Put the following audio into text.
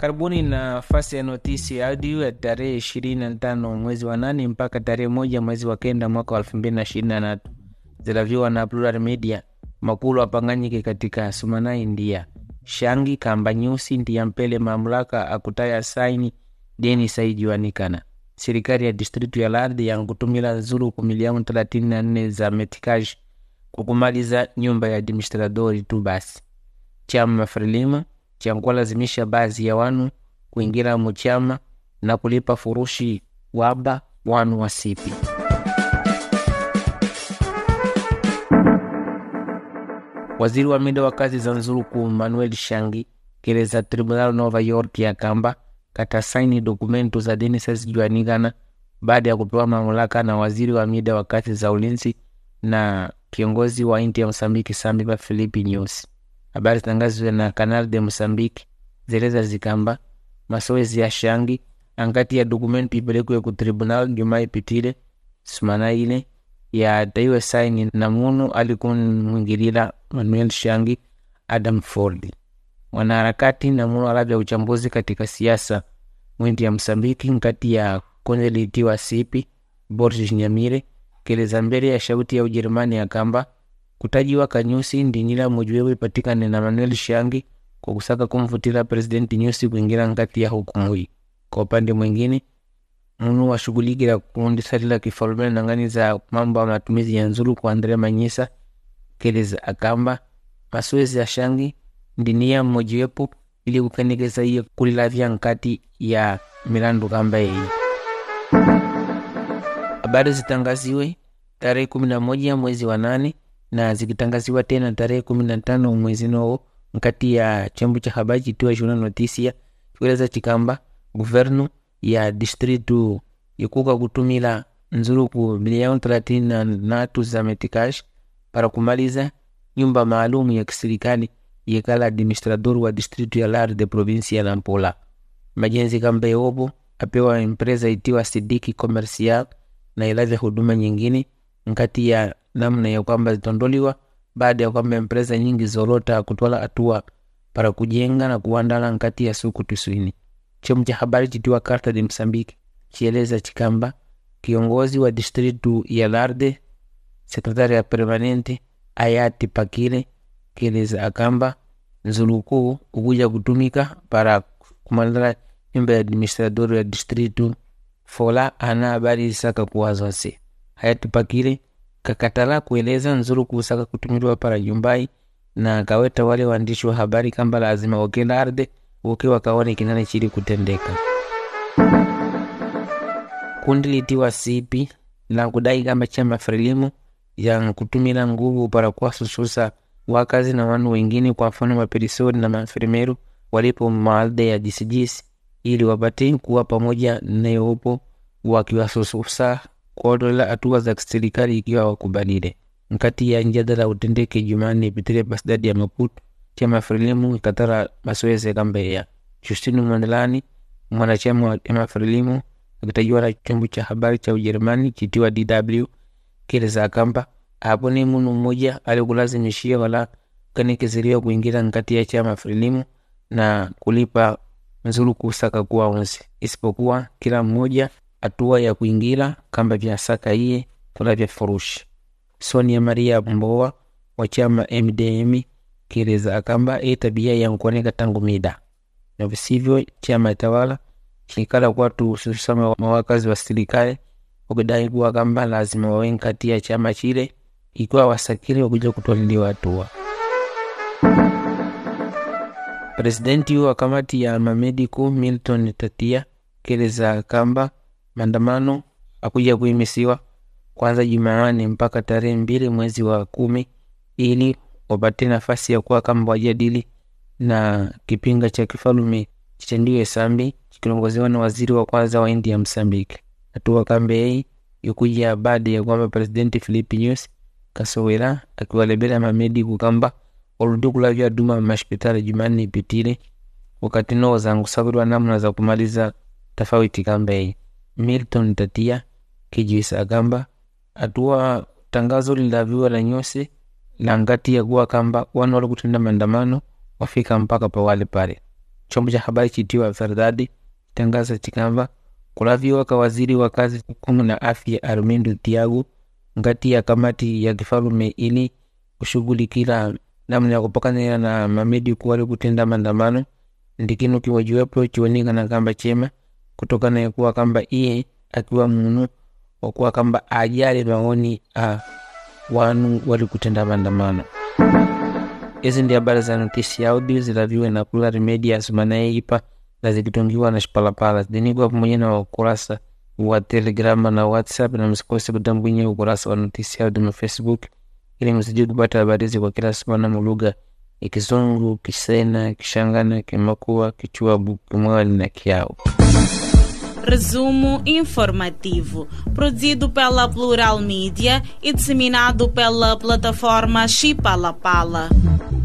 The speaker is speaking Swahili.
Karibuni na nafasi ya notisi ya audio ya tarehe ishirini na tano mwezi wa nane mpaka tarehe moja mwezi wa kenda mwaka wa elfu mbili na ishirini na tatu zilaviwa na Plural Media. Makulu apanganyike katika sumana India shangi kamba nyusi ndiya mpele mamlaka akutaya saini deni saijiwanikana serikali ya distritu ya lardhi yankutumila nzuluku milioni thelathini na nne za metikaji kukumaliza nyumba ya administradori tu basi chama Frelimo chankuwalazimisha baadhi ya wanu kuingira muchama na kulipa furushi waba wanu wasipi waziri wa mida wa kazi za nzuluku manuel shangi keleza tribunal nova york ya kamba katasaini dokumentu za deni sasijuanikana baada ya kupewa mamlaka na waziri wa mida wa kazi za ulinzi na kiongozi wa inti ya msambiki sambipa filipi news habari zitangazwe na canal de mosambiki zeleza zikamba masoezi ya shangi ankati ya dokumenti ipelekwe ku tribunal juma ipitile sumana ile yataiwe saini na munu alikumwingilila manuel shangi adam ford mwanaharakati na munu alavya uchambuzi katika siasa mwindi ya msambiki nkati ya konde liitiwa sipi boris nyamire keleza mbele ya shauti ya ujerumani ya kamba kutajiwa kanyusi ndinyila mujiwewe ipatikane na manuel shangi kwa kusaka kumvutila presidenti nyusi kuingira nkati ya hukumu hii kwa upande mwingine munu washughulikila kuundisalila kifalume nangani za mambo ya matumizi ya nzulu kwa Andrea Manyisa keleza akamba masoezi ya shangi ndinia mmojiwepo ili kupendekeza iye kulilavya nkati ya milandu kamba yeyi habari zitangaziwe tarehe kumi na moja mwezi wa nane na zikitangaziwa tena tarehe kumi na tano mwezi nowo nkati ya chombo cha habari chitiwa Jornal Notisia chikeleza chikamba guvernu ya distritu ikuka kutumila nzuluku milioni thelathini na natu za metikash para kumaliza nyumba maalumu ya kiserikali yekala administrador wa distritu ya lar de provinsi ya Nampula. Majenzi kamba yopo apewa empresa itiwa Sidiki Commercial na ilavya huduma nyingine nkati ya namna ya kwamba zitondoliwa baada ya kwamba empresa nyingi zolota kutwala hatua para kujenga na kuandala nkati ya suku tuswini. Chombo cha habari chitiwa Carta de Msambiki chieleza chikamba kiongozi wa distritu ya Larde sekretari ya permanente ayati pakile kieleza akamba nzulukuu ukuja kutumika para kumalala nyumba ya administrador ya distritu fola ana habari isaka kuwazwase hayati pakile kakatala kueleza nzuluku usaka kutumiliwa para nyumbai na kaweta wale waandishi wa habari kamba lazima wakela arde uke wakaone kinane chili kutendeka kundi litiwa sipi la kudai kamba chama Frelimo ya kutumila nguvu para kuwasususa wakazi na wanu wengine, kwa mfano maperisori na maenfermeru walipo maalde ya jisijisi, ili wapate kuwa pamoja nayopo wakiwasususa kuodola hatua za kiserikali ikiwa wakubalile. Nkati ya njadala utendeke Jumanne ipitile pasidadi ya Maputo, chama Frelimo ikatara masoezi kambeya Justino Mandelani mwanachama wa chama Frelimo akitajiwa na chombo cha habari cha Ujerumani chitiwa DW kieleza kamba hapo ni munu mmoja alikulazimishia wala kanikiziliwa kuingira nkati ya chama Frelimo na kulipa nzulu kusaka kuwa onse, isipokuwa kila mmoja hatua ya kuingira kamba vya saka iye kula vya furushi. Sonia Maria Mbowa wa chama MDM kieleza akamba e tabia yankuoneka tangu mida na visivyo chama tawala chilikala kwatu hususama mawakazi wa serikali wakidai kuwa kamba lazima wawe nkati ya chama chile ikiwa wasakili wakuja kutwaliliwa hatua. Presidenti wa kamati ya mamediku Milton Tatia keleza kamba maandamano akuja kuimisiwa kwanza Jumanne mpaka tarehe mbili mwezi wa kumi ili wapate nafasi ya kuwa kamba wajadili na kipinga cha kifalume chichandiwe sambi chikilongoziwa na waziri wa kwanza wa India Msambiki. Hatua kambe hii ikuja baada ya kwamba presidenti Filipe Nyusi kasowela akiwalebela mamediku kamba waludi kulavya duma mashpitali Jumanne ipitile wakati noo zankusawirwa namna za kumaliza tofauti kamba hii. Milton Tatia kijuisa akamba hatua tangazo lilaviwa la Nyusi la ngati ya kuwa kamba wanu wali kutenda maandamano wafika mpaka pawale pale chombo cha habari chitiwa Verdade tangaza chikamba kulaviwa ka waziri wa kazi hukumu na afya Armindo Tiago ngati ya kamati ya kifalume ili kushughulikira namna ya kupakanira na mamedi kuwali kutenda maandamano ndikinu kiwajiwepo chionekana kamba chema kutokana ya kuwa kamba iye akiwa munu wakuwa kamba ajali maoni a wanu wali kutenda maandamano hizi ndi habari za notisi ya audio zilaviwe na Plural Media zimanayipa na zikitungiwa na Shipalapala zinikwa pamoja na ukurasa wa Telegrama na WhatsApp, na msikose kutambwinya ukurasa wa notisi ya audio na Facebook ili msije kupata habari hizi kwa kila semana mulugha ya Kizungu, Kisena, Kishangana, Kimakua, Kichwabu, Kimwali na Kiao. Resumo informativo, produzido pela Plural Mídia e disseminado pela plataforma Chipalapala.